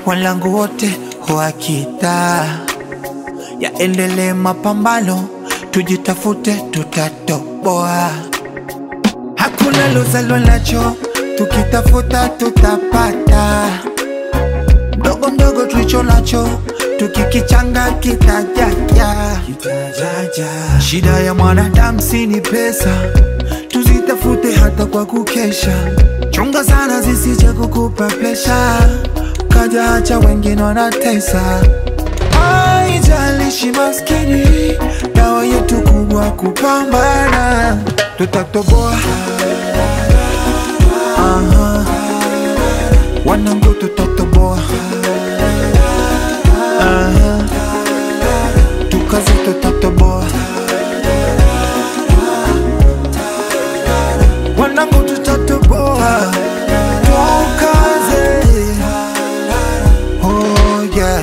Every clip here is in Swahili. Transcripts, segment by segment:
walangu wote wakita yaendelee mapambano, tujitafute, tutatoboa. Hakuna lozalwa nacho, tukitafuta tutapata. Mdogo mdogo tulicho nacho, tukikichanga kitajaja. Shida ya mwanadamu si ni pesa, tuzitafute hata kwa kukesha. Chunga sana zisije kukupa presha, kaja acha wengine wanatesa. Haijalishi maskini, dawa yetu kubwa kupambana, tutatoboa. Aha. Wanangu tutatoboa. Aha. Tukaze tutatoboa. Wanangu tutatoboa. Tukaze. Oh yeah.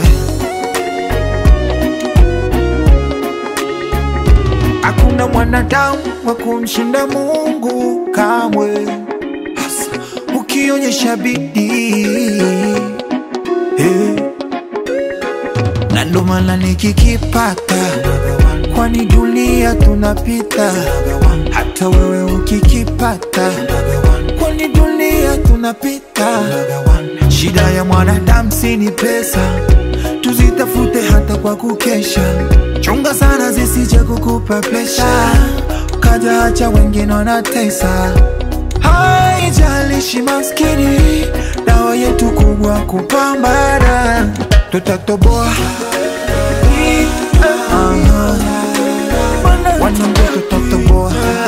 Hakuna mwanadamu wa kumshinda Mungu kamwe, hasa ukionyesha bidii hey. Na ndo maana nikikipata, kwani dunia tunapita, hata wewe ukikipata, kwani dunia tunapita. Shida ya mwanadamu si ni pesa, tuzitafute hata kwa kukesha. Chunga sana zisije kukupa presha, ukaja acha wengine wanatesa. Haijalishi maskini, dawa yetu kubwa kupambana, tutatoboa. Aha. Wanangu tutatoboa.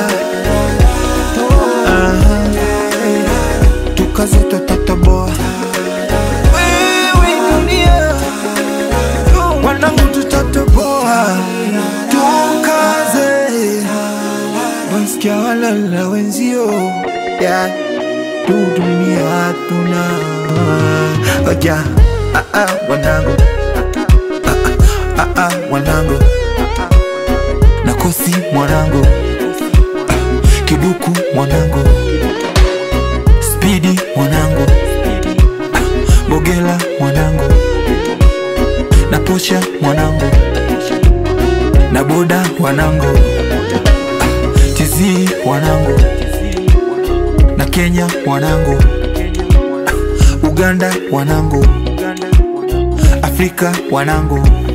Aha. Tukaze tutatoboa. Wewe dunia, wanangu tutatoboa. Tukaze wasikia walala wenzio yeah. tu dunia hatuna ja ah, ah, wanangu ah, ah, ah, wanangu nakosi mwanangu Ah, kiduku mwanangu spidi mwanangu Ah, bogela mwanangu na posha mwanangu na boda wanangu tizi wanangu na Kenya wanangu Uganda wanangu Afrika wanangu